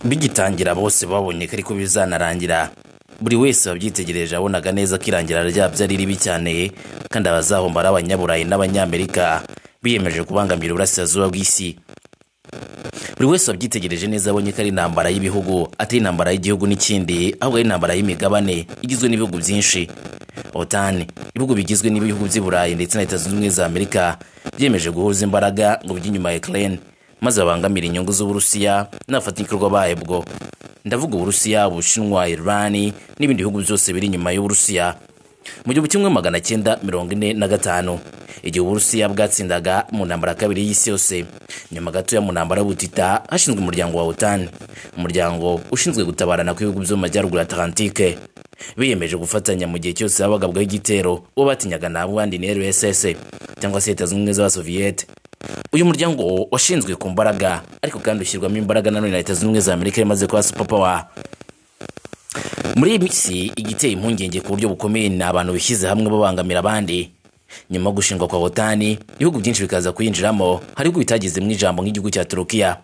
Bigitangira bose babonye ko ariko bizanarangira, buri wese wabyitegereje wabonaga neza ko irangira ryabyo ari ribi cyane kandi abazahomba ari Abanyaburayi n'Abanyamerika biyemeje kubangamira uburasirazuba bw'isi. Buri wese wabyitegereje neza yabonye ko ari intambara y'ibihugu, atari intambara y'igihugu n'ikindi ahubwo ari intambara y'imigabane igizwe n'ibihugu byinshi. OTAN, ibihugu bigizwe n'ibihugu by'i Burayi ndetse na Leta Zunze Ubumwe za Amerika, byiyemeje guhuza imbaraga ngo bijye inyuma ya Ukraine maze babangamire inyungu z'Uburusiya n'abafatanyabikorwa babwo. Ndavuga Uburusiya, Ubushinwa, Iran n'ibindi bihugu byose biri inyuma y'Uburusiya. Mu gihumbi kimwe magana cyenda mirongo ine na gatanu, igihe Uburusiya bwatsindaga mu ntambara ya kabiri y'isi yose, nyuma gatoya mu ntambara y'ubutita hashinzwe umuryango wa OTAN, umuryango ushinzwe gutabarana kw'ibihugu byo mu majyaruguru ya Atlantique. Biyemeje gufatanya mu gihe cyose habagabwaho igitero, uwo batinyaga nta wundi ni RSS cyangwa se Leta Zunze Ubumwe z'Abasoviyete. Uyu muryango washinzwe ku mbaraga ariko kandi ushyirwamo imbaraga na none na Leta Zunze Ubumwe za Amerika imaze kuba superpower. Muri iyi minsi igiteye impungenge ku buryo bukomeye ni abantu bishyize hamwe babangamira abandi. Nyuma yo gushingwa kwa OTAN, ibihugu byinshi bikaza kuyinjiramo, hari ibihugu bitagizemo ijambo nk'igihugu cya Turukiya.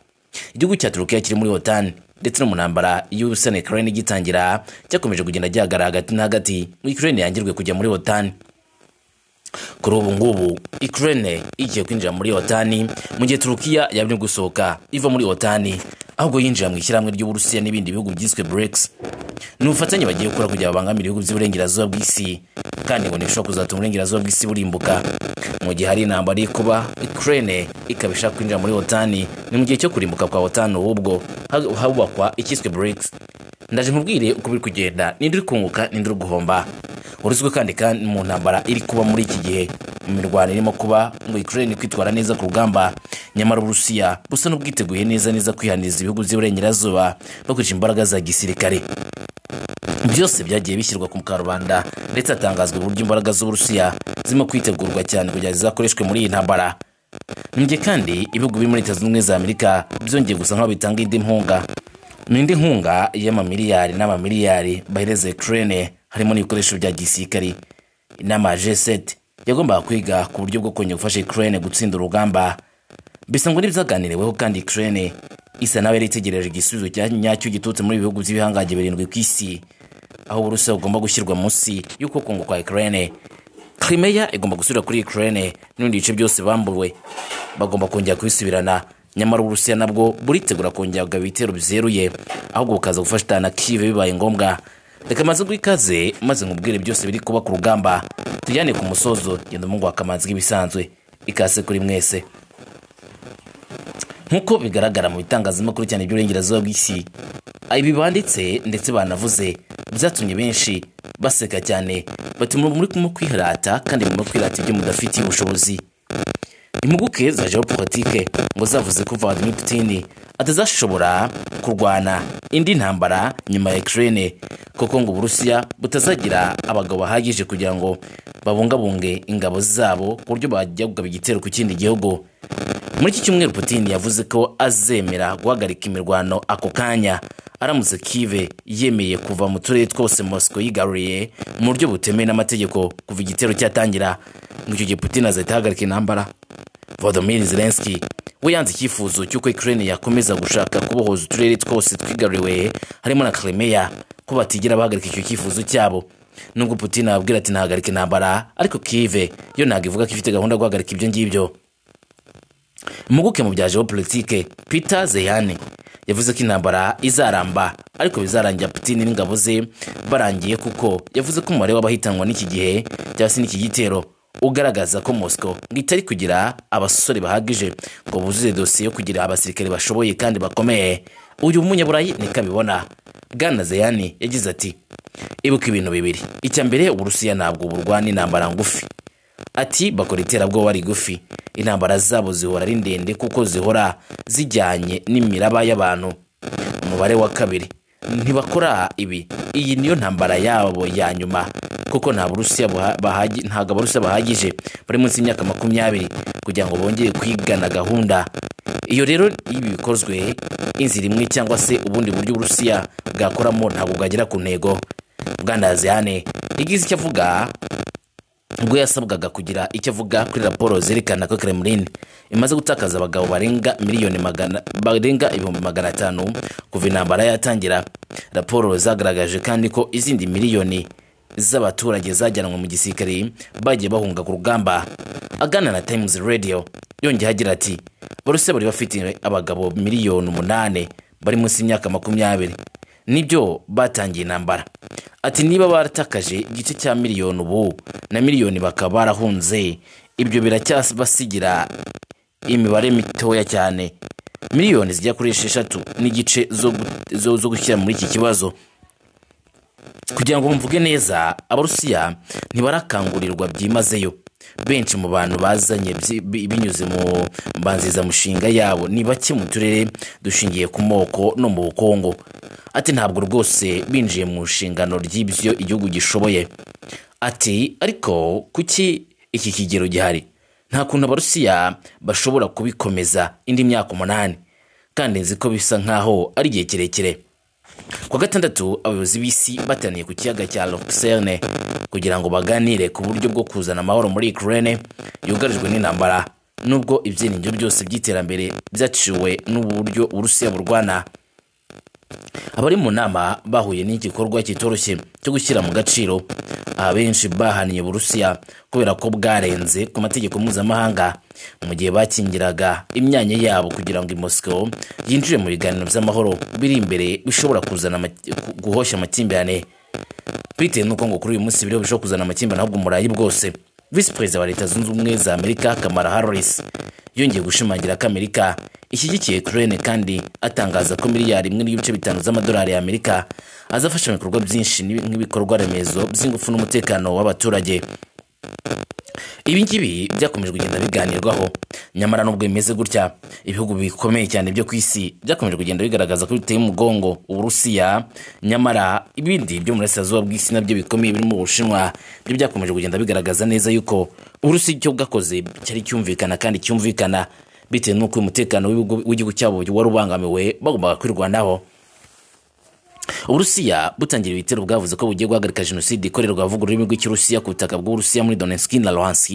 Igihugu cya Turukiya kiri muri OTAN ndetse no mu ntambara y'ubusa na Ukraine igitangira, cyakomeje kugenda gihagarara hagati na hagati ngo Ukraine yangirwe kujya muri OTAN. Kuri ubu ngubu Ukraine igiye kwinjira muri OTAN mu gihe Turukiya yabanje gusohoka iva muri OTAN ahubwo yinjira mu ishyirahamwe ry'Uburusiya n'ibindi bihugu byiswe BRICS. Ni ubufatanye bagiye gukora kugira babangamire ibihugu by'uburengerazuba bw'isi kandi ngo ntibishobora kuzatuma uburengerazuba bw'isi burimbuka. Mu gihe hari intambara iri kuba, Ukraine ikaba ishaka kwinjira muri OTAN, ni mu gihe cyo kurimbuka kwa OTAN ahubwo hubakwa icyiswe BRICS. Ndaje nkubwire uko biri kugenda, ninde uri kunguka, ninde uri guhomba. Uruzwi kandi kandi mu ntambara iri kuba muri iki gihe, mu mirwano irimo kuba ngo Ukraine kwitwara neza ku rugamba, nyamara Uburusiya busa n'ubwiteguye neza neza kwihaniriza ibihugu by'uburengerazuba bakoresha imbaraga za gisirikare. Byose byagiye bishyirwa ku karubanda ndetse hatangazwa uburyo imbaraga z'Uburusiya zirimo kwitegurwa cyane kugira zizakoreshwe muri iyi ntambara. Ni mu gihe kandi ibihugu biri muri Leta Zunze Ubumwe za Amerika byongeye gusa nk'aho bitanga indi nkunga. Ni indi nkunga y'amamiliyari n'amamiliyari bahereza Ukraine harimo n'ibikoresho bya gisirikare. Inama ya G7 yagombaga kwiga ku buryo bwo kongera gufasha Ukraine gutsinda urugamba. Bisa ngo n'ibyaganiriweho kandi Ukraine isa naho yari itegereje igisubizo nyacyo giturutse muri ibi bihugu by'ibihangange birindwi ku isi, aho Uburusiya bugomba gushyirwa munsi y'uko kunguka kwa Ukraine. Crimea igomba gusubira kuri Ukraine n'ibindi bice byose bambuwe bagomba kongera kubisubirana, nyamara Uburusiya nabwo buritegura kongera kugaba ibitero bizeruye ahubwo bukaza gufashanya na Kiev bibaye ngombwa. Reka maze guha ikaze maze nkubwire byose biri kuba ku rugamba, tujyane ku musozo genda umuhungu wa Kamanzi nk'ibisanzwe, ikaze kuri mwese. Nk'uko bigaragara mu bitangazamakuru cyane iby'uburengerazuba bw'isi, ibi banditse ndetse banavuze byatumye benshi baseka cyane bati muri kumwe kwirata kandi murimo kwirata ibyo mudafitiye ubushobozi. Impuguke za geopolitike ngo zavuze ko Vladimir Putin atazashobora kurwana indi ntambara nyuma ya Ukraine kuko ngo Uburusiya butazagira abagabo bahagije kugira ngo babungabunge ingabo zabo ku buryo bajya kugaba igitero ku kindi gihugu. Muri iki cyumweru Putin yavuze ko azemera guhagarika imirwano ako kanya aramutse Kiev yemeye kuva mu turere twose Moscow yigaruriye mu buryo butemewe n'amategeko kuva igitero cyatangira. Ngo icyo gihe Putin azahita ahagarika intambara. Volodymyr Zelensky we yanze icyifuzo cy'uko Ukraine yakomeza gushaka kubohoza uturere twose twigaruriwe harimo na Crimea ko batigera bahagarika icyo cyifuzo cyabo. Nubwo Putin ababwira ati ntahagarika intambara ariko Kiev yo ntabwo ivuga ko ifite gahunda yo guhagarika ibyo ngibyo. Impuguke mu bya geopolitike Peter Zeyane yavuze ko intambara izaramba ariko bizarangira Putin n'ingabo ze barangiye kuko yavuze ko umubare w'abahitanwa n'iki gihe cyangwa se n'iki gitero ugaragaza ko Moscow ngo itari kugira abasore bahagije ngo buzuze dosiye yo kugira abasirikare bashoboye kandi bakomeye. Uyu munyaburayi niko abibona. Bwana Zeyane yagize ati ibuka ibintu bibiri icya mbere Uburusiya ntabwo burwana intambara ngufi ati bakora iterabwoba rigufi intambara zabo zihora ari ndende kuko zihora zijyanye n'imiraba y'abantu umubare wa kabiri ntibakora ibi iyi niyo ntambara yabo ya nyuma kuko nta burusiya ntabwo abarusiya bahagije bari munsi y'imyaka makumyabiri kugira ngo bongere kwigana gahunda iyo rero ibi bikozwe inzira imwe cyangwa se ubundi buryo uburusiya bwakoramo ntabwo bwagera ku ntego bwana zihane yagize icyo avuga ubwo yasabwaga kugira icyo avuga kuri raporo zerekana ko kremlin imaze gutakaza abagabo barenga miliyoni magana barenga ibihumbi magana atanu kuva intambara yatangira raporo zagaragaje kandi ko izindi miliyoni z'abaturage zajyanwe mu gisirikare bagiye bahunga ku rugamba agana na times radio yongeyeho agira ati baruse bari bafite abagabo miliyoni umunani bari munsi y'imyaka makumyabiri nibyo batangiye intambara ati niba baratakaje igice cya miliyoni ubu na miliyoni bakaba barahunze ibyo biracyabasigira imibare mitoya cyane miliyoni zijya kuri esheshatu n'igice zo gu- zo- zo gushyira muri iki kibazo kugira ngo mvuge neza abarusiya ntibarakangurirwa byimazeyo benshi mu bantu bazanye byi- bi- binyuze mu mbanzizamushinga yabo ni bake mu turere dushingiye ku moko no mu bukungu ati ntabwo rwose binjiye mu nshingano ry'ibyo igihugu gishoboye ati ariko kuki iki kigero gihari nta kuntu abarusiya bashobora kubikomeza indi myaka umunani kandi nzi ko bisa nk'aho ari igihe kirekire ku wa gatandatu abayobozi b'isi bateraniye ku kiyaga cya Lucerne kugira ngo baganire ku buryo bwo kuzana amahoro muri Ukraine yugarijwe n'intambara nubwo ibyiringiro byose by'iterambere byaciwe n'uburyo Uburusiya burwana abari mu nama bahuye n'igikorwa kitoroshye cyo gushyira mu gaciro abenshi bahaniye Uburusiya kubera ko bwarenze ku mategeko mpuzamahanga mu gihe bakingiraga imyanya yabo kugira ngo i Moscow yinjire mu biganiro by'amahoro biri imbere bishobora kuzana amaki- gu- guhosha amakimbirane bitewe n'uko ngo kuri uyu munsi ibirego bishobora kuzana amakimbirane ahubwo umurayi bwose visi perezida wa leta zunze ubumwe za amerika kamara harris yongeye gushimangira ko amerika ishyigikiye ukraine kandi atangaza ko miliyari imwe n'ibice bitanu z'amadolari ya amerika azafasha mu bikorwa byinshi n'ibi- nk'ibikorwa remezo by'ingufu n'umutekano w'abaturage ibi ngibi byakomeje kugenda biganirwaho nyamara nubwo bimeze gutya ibihugu bikomeye cyane byo ku isi byakomeje kugenda bigaragaza ko biteye umugongo uburusiya nyamara ibindi byo mu burasirazuba bw'isi nabyo bikomeye birimo ubushinwa byo byakomeje kugenda bigaragaza neza yuko uburusiya icyo bwakoze cyari cyumvikana kandi cyumvikana bitewe n'uko uyu umutekano w'ibihugu- w'igihugu cyabo wari ubangamiwe bagombaga kwirwanaho uburusiya butangira ibitero bwavuze ko bugiye guhagarika jenoside ikorerwa abavuga ururimi rw'ikirusiya ku butaka bw'uburusiya muri donetsk na luhansk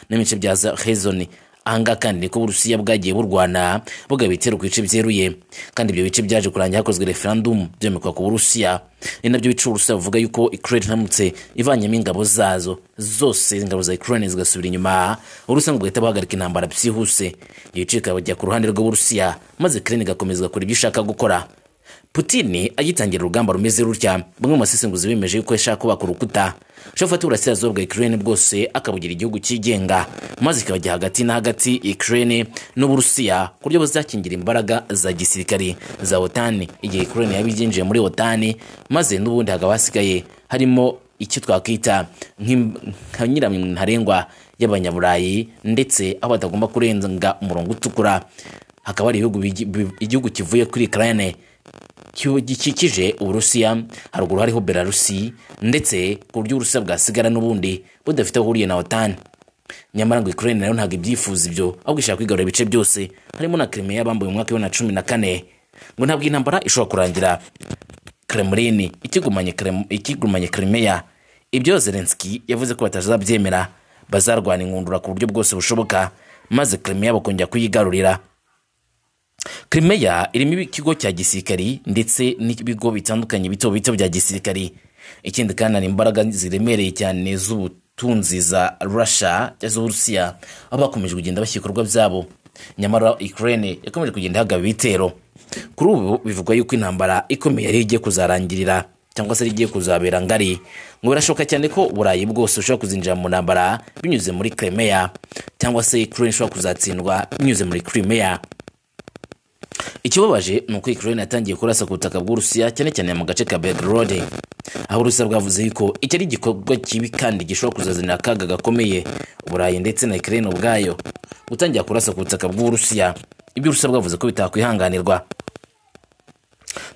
n'ibice bya hezoni ahangaha kandi niko uburusiya bwagiye burwana bugaba ibitero ku bice byeruye kandi ibyo bice byaje kurangira hakozwe referendum byomekwa ku burusiya ni nabyo bica uburusiya buvuga yuko ukraine iramutse ivanyemo ingabo zazo zose ingabo za ukraine zigasubira inyuma uburusiya ngo buhita buhagarika intambara byihuse ibyo bice bikajya ku ruhande rw'uburusiya maze ukraine igakomeza gukora ibyo ishaka gukora Putin agitangira urugamba rumeze rutya bamwe mu basesenguzi bemeje yuko yashaka kubaka urukuta ashobora gufata uburasirazuba bwa Ukraine bwose akabugira igihugu cyigenga maze ikabajya hagati na hagati Ukraine n'Uburusiya ku buryo buzakingira imbaraga za gisirikari za OTAN igihe Ukraine yaba ibyinjiye muri OTAN maze n'ubundi hakaba hasigaye harimo icyo twakwita nk'im- nka nyiramwe ntarengwa y'abanyaburayi ndetse aho batagomba kurenga umurongo utukura hakaba hari ibihugu bigi- bi- igihugu kivuye kuri Ukraine kiw- gikikije uburusiya haruguru hariho belarusi ndetse ku buryo uburusiya bwasigara n'ubundi budafite aho buhuriye na otan nyamara ngo ukraine nayo ntabwo ibyifuza ibyo ahubwo ishaka kwigarura ibice byose harimo na krimeya bambuye mu mwaka wa bibiri na cumi na kane ngo ntabwo intambara ishobora kurangira kremlin ikigumanye Krem- ikigumanye krimeya ibyo zelenski yavuze ko batazabyemera bazarwana inkundura ku buryo bwose bushoboka maze krimeya bakongera kuyigarurira Crimea irimo ikigo cya gisirikari ndetse n'ibigo bitandukanye bito bito bya gisirikari ikindi kandi hari imbaraga ziremereye cyane z'ubutunzi za Russia cyangwa z'Uburusiya aho bakomeje kugenda bashyira ibikorwa byabo nyamara Ukraine yakomeje kugenda ihagaba ibitero kuri ubu bivugwa yuko intambara ikomeye yari igiye kuzarangirira cyangwa se yari igiye kuzabera ngari ngo birashoboka cyane ko uburayi bwose bushobora kuzinjira mu ntambara binyuze muri Crimea cyangwa se Ukraine ishobora kuzatsindwa binyuze muri Crimea ikibabaje ni uko Ukraine yatangiye kurasa ku butaka bw'Urusiya cyane cyane mu gace ka Belgorod aho Urusiya bwavuze yuko iki ari igikorwa kibi kandi gishobora kuzazanira akaga gakomeye Uburayi ndetse na Ukraine ubwayo gutangira kurasa ku butaka bw'Urusiya ibyo Urusiya bwavuze ko bitakwihanganirwa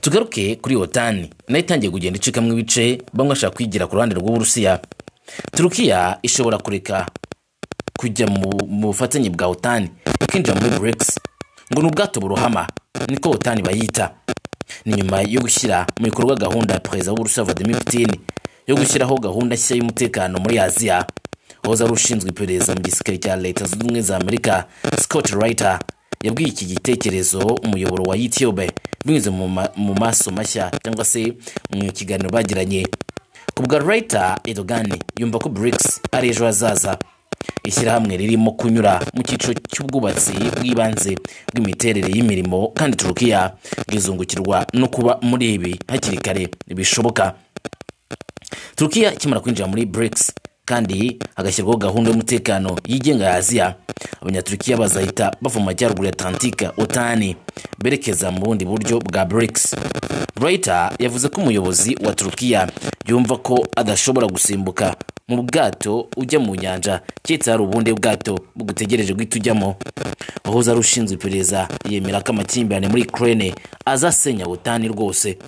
tugaruke kuri otani nayo itangiye kugenda icikamo ibice bamwe bashaka kwigira ku ruhande rw'uburusiya turukiya ishobora kureka kujya mu, mu bufatanye bwa otani ikinjira muri brics ngo ni ubwato burohama niko otani bayita ni nyuma yo gushyira mu bikorwa gahunda ya perezida w'uburusiya vladimir putin yo gushyiraho gahunda nshya y'umutekano muri aziya wahoze ari ushinzwe iperereza mu gisirikare cya leta zunze ubumwe za amerika scott Reiter yabwiye iki gitekerezo umuyoboro wa youtube binyuze mu ma- mu maso mashya cyangwa se mu kiganiro bagiranye ku bwa Reiter Erdogan yumva ko BRICS ari ejo hazaza ishyirahamwe ririmo kunyura mu cyiciro cy'ubwubatsi bw'ibanze bw'imiterere y'imirimo kandi Turukiya rizungukirwa no kuba muri ibi hakiri kare bishoboka Turukiya ikimara kwinjira muri BRICS kandi hagashyirwaho gahunda y'umutekano yigenga ya Aziya abanyaturukiya bazahita bava mu majyaruguru ya Atlantika otani berekeza mu bundi buryo bwa BRICS Reuters yavuze ko umuyobozi wa Turukiya yumva ko adashobora gusimbuka mu bwato ujya mu nyanja keretse hari ubundi bwato bugutegereje guhita ujyamo wahoze ari ushinzwe iperereza yemera ko amakimbirane muri Ukraine azasenya otani rwose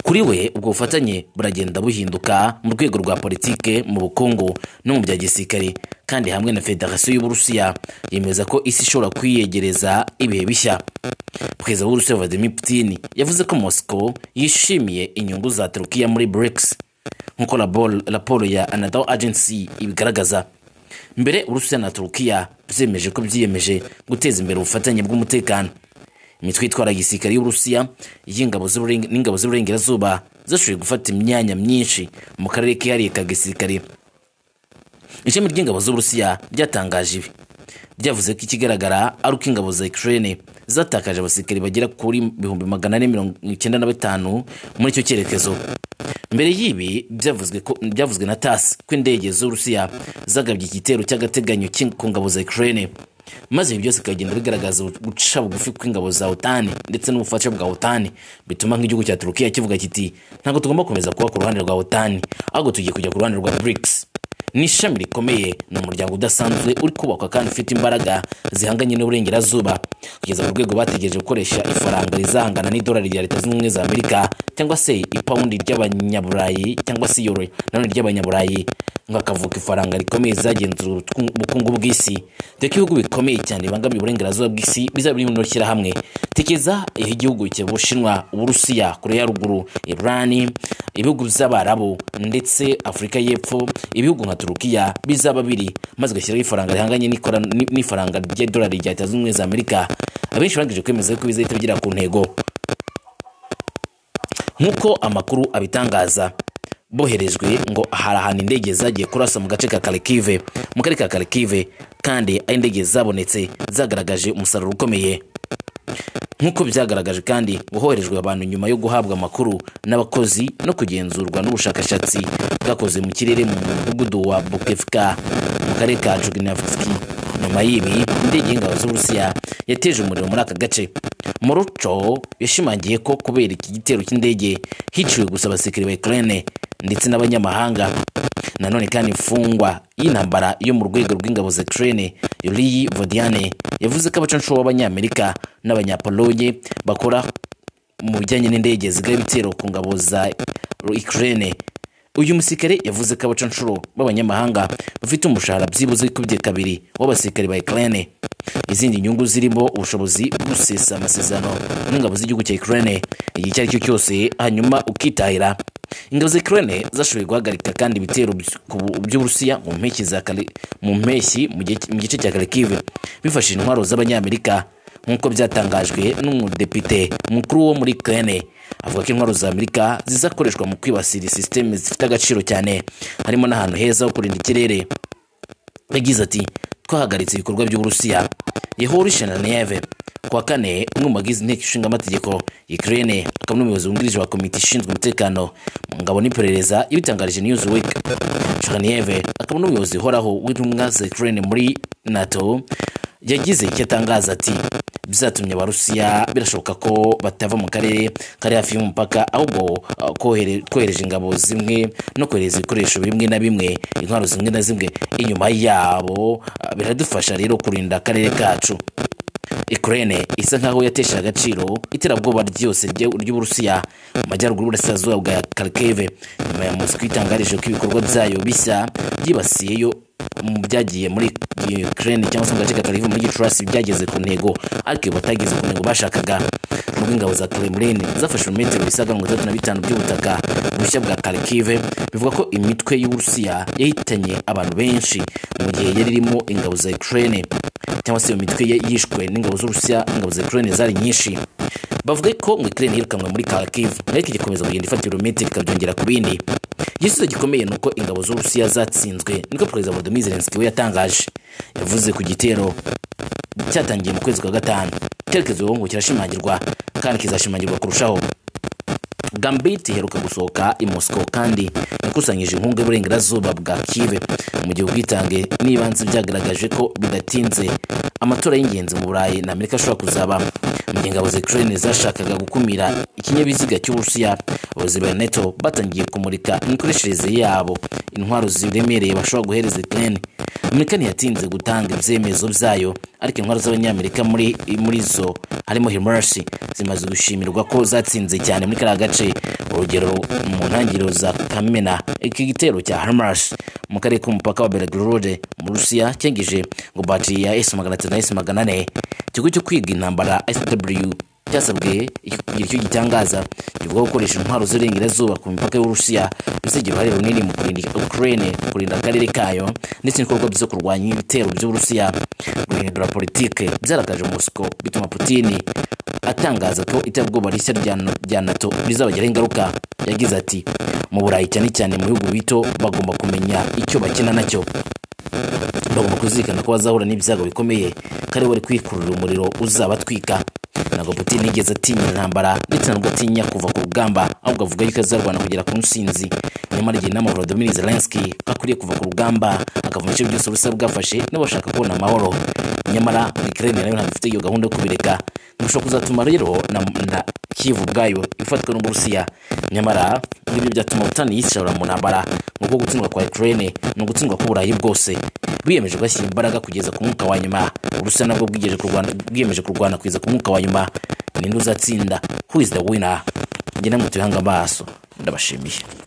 kuri we ubwo bufatanye buragenda buhinduka mu rwego rwa politike mu bukungu no mu bya gisirikare kandi hamwe na federasiyo y'uburusiya yemeza ko isi ishobora kwiyegereza ibihe bishya perezida w'uburusiya vladimir putin yavuze ko moscow yishimiye inyungu za turukiya muri brics nk'uko raporo- raporo ya anadol agency ibigaragaza mbere uburusiya na turukiya byemeje ko byiyemeje guteza imbere ubufatanye bw'umutekano imitwe itwara gisirikare y'uburusiya y'ingabo z'Uburen- n'ingabo z'uburengerazuba zashoboye gufata imyanya myinshi mu karere kihariye ka gisirikare ishami ry'ingabo z'uburusiya ryatangaje ibi byavuze ko ikigaragara ari uko ingabo za ukraine zatakaje abasirikare bagera kuri ibihumbi magana ane mirongo icyenda na batanu muri icyo cyerekezo mbere y'ibi byavuzwe ko- byavuzwe na tas ko indege z'uburusiya zagabye igitero cy'agateganyo cy'ing- ku ngabo za ukraine maze ibi byose bikagenda bigaragaza guca bugufi kw'ingabo za otani ndetse n'ubufasha bwa otani bituma nk'igihugu cya turukiya kivuga kiti ntabwo tugomba gukomeza kuba ku ruhande rwa otani ahubwo tugiye kujya ku ruhande rwa brics ni ishami rikomeye ni umuryango udasanzwe uri kubakwa kandi ufite imbaraga zihanganye n'uburengerazuba kugeza ku rwego bategereje gukoresha ifaranga rizahangana n'idolari rya leta zunze ubumwe za amerika cyangwa se ipawundi ry'abanyaburayi cyangwa se yoro nanone ry'abanyaburayi ngo hakavuka ifaranga rikomeye zagenzura utwu- ubukungu bw'isi dore ko ibihugu bikomeye cyane bibangamiye uburengerazuba bw'isi bizaba biri muri rino shyirahamwe tekeza iyo igihugu cya bushinwa uburusiya koreya ya ruguru irani ibihugu by'abarabu ndetse afurika y'epfo ibihugu nka turukiya bizaba biri maze ugashyiraho ifaranga rihanganye n'ikora- ni- n'ifaranga ry'idolari rya leta zunze ubumwe za amerika abenshi barangije kwemeza ko bizahita bigera ku ntego nk'uko amakuru abitangaza boherejwe ngo hari ahantu indege zagiye kurasa mu gace ka karikive mu karere ka karikive kandi aho indege zabonetse zagaragaje umusaruro ukomeye nk'uko byagaragaje kandi woherejwe abantu nyuma yo guhabwa amakuru n'abakozi no kugenzurwa n'ubushakashatsi bwakoze mu kirere mu mudugudu wa bukefika mu karere ka jugnavski nyuma y'ibi indege y'ingabo z'uburusiya yateje umuriro muri aka gace moruco yashimangiye ko kubera iki gitero cy'indege hiciwe gusa abasirikare ba ukraine ndetse n'abanyamahanga nanone kandi imfungwa y'intambara yo mu rwego rw'ingabo za ukraine yuriyi vodiane yavuze ko abacanshuro b'abanyamerika n'abanyapolonye bakora mu bijyanye n'indege zigaba ibitero ku ngabo za ukraine uyu musirikare yavuze ko abacanshuro b'abanyamahanga bafite umushahara byibuze wikubye kabiri w'abasirikare ba ukraine izindi nyungu zirimo ubushobozi bwo gusesa amasezerano n'ingabo z'igihugu cya ukraine igihe icyo ari cyo cyose hanyuma ukitahira ingabo za Ukraine zashoboye guhagarika kandi ibitero by- ku bu- by'Uburusiya mu mpeshyi za Kali- mu mpeshyi mu gihe- mu gice cya Kharkiv bifashishije intwaro z'abanyamerika nk'uko byatangajwe n'umudepite mukuru wo muri Ukraine avuga ko intwaro za Amerika zizakoreshwa mu kwibasira sisiteme zifite agaciro cyane harimo n'ahantu heza ho kurinda ikirere yagize ati twahagaritse ibikorwa by'uburusiya yehori shananeve kuwa kane umwe mu bagize inteko ishinga amategeko ukraine akaba n'umuyobozi wungirije wa komite ishinzwe umutekano mu ngabo n'iperereza ibitangarije newsweek shananeve akaba n'umuyobozi uhoraho w'intumwa za ukraine muri nato yagize icyo atangaza ati byatumye abarusiya birashoboka ko batava mu karere kari hafi y'umupaka ahubwo ah, kohere- kohereje ingabo zimwe no kohereza ibikoresho bimwe na bimwe intwaro zimwe na zimwe inyuma yabo ah, biradufasha rero kurinda akarere kacu Ukraine isa nkaho yatesha agaciro iterabwoba ryose rye- ry'Uburusiya mu majyaruguru y'uburasirazuba bwa Kharkiv nyuma ya Moscow itangarije ko ibikorwa byayo bishya byibasiyeyo mu byagiye muri Ukraine cyangwa se mu gace ka Kharkiv muri Gicurasi byageze ku ntego ariko batageze ku ntego bashakaga nubwo ingabo za Kremlin zafashe ibirometero bisaga mirongo itandatu na bitanu by'ubutaka bushya bwa Kharkiv bivuga ko imitwe y'Uburusiya yahitanye abantu benshi mu gihe yari irimo ingabo za Ukraine cyangwa se iyo mitwe ye yishwe n'ingabo z'Uburusiya ingabo za Ukraine zari nyinshi bavuga ko ngo Ukraine yirukanwe muri Kharkiv ariko igikomeza kugenda ifata ibirometero ikabyongera ku bindi igisubizo gikomeye ni uko ingabo z'uburusiya zatsinzwe niko perezida volodymyr zelensky we yatangaje yavuze ku gitero cyatangiye mu kwezi kwa gatanu icyerekezo ubu ngubu kirashimangirwa kandi kizashimangirwa kurushaho gambit iheruka gusohoka i moscow kandi yakusanyije inkunga y'uburengerazuba bwa kive mu gihe ubwitange n'ibanze byagaragaje ko bidatinze amatora y'ingenzi mu burayi na amerika ashobora kuzaba mu gihe ingabo za ukraine zashakaga gukumira ikinyabiziga cy'uburusiya abayobozi ba neto batangiye kumurika imikoreshereze yabo intwaro ziremereye bashobora guhereza ukraine amerika ntiyatinze gutanga ibyemezo byayo ariko intwaro z'abanyamerika muri muri zo harimo himars zimaze gushimirwa ko zatsinze cyane muri kariya gace urugero mu ntangiriro za kamena iki gitero cya himars mu karere k'umupaka wa belgorod mu rusiya cyangije ngo batiri ya s magana atatu na s magana ane ikigo cyo kwiga intambara sw cyasabwe kugira icyo gitangaza kivuga ko gukoresha intwaro z'uburengerazuba ku mipaka y'uburusiya bizagira uruhare runini mu kurinda ukraine kurinda akarere kayo ndetse n'ibikorwa byo kurwanya ibitero by'uburusiya guhindura politike byarakaje mosiko bituma putini atangaza ko iterabwoba rishya rya rya nato rizabagiraho ingaruka yagize ati mu burayi cyane cyane mu bihugu bito bagomba kumenya icyo bakina nacyo bagomba kuzirikana ko bazahura n'ibyago bikomeye ko ari we wari kwikururira umuriro uzabatwika ntabwo putin yigeze atinya intambara ndetse ntabwo atinya kuva ku rugamba ahubwo avuga yuko azarwana kugera ku ntsinzi nyamara igihe inama volodimir zelenski ko akwiriye kuva ku rugamba akava mu bice byose ubusa bwafashe n'abashaka kubona amahoro nyamara ukraine nayo ntabwo ifite iyo gahunda yo kubireka bishobora kuzatuma rero na, na kivu ubwayo ifatwa n'uburusiya nyamara ibyo byatuma utani yishora mu ntambara nk'uko gutsindwa kwa ukraine ni ugutsindwa k'uburayi bwose biyemeje gushyira imbaraga kugeza ku mwuka wa nyuma uburusiya nabwo bwiyemeje kurwana bwiyemeje kurwana kugeza ku mwuka wa nyuma ninde uzatsinda who is the winner njye namwe tubihanga amaso ndabashimiye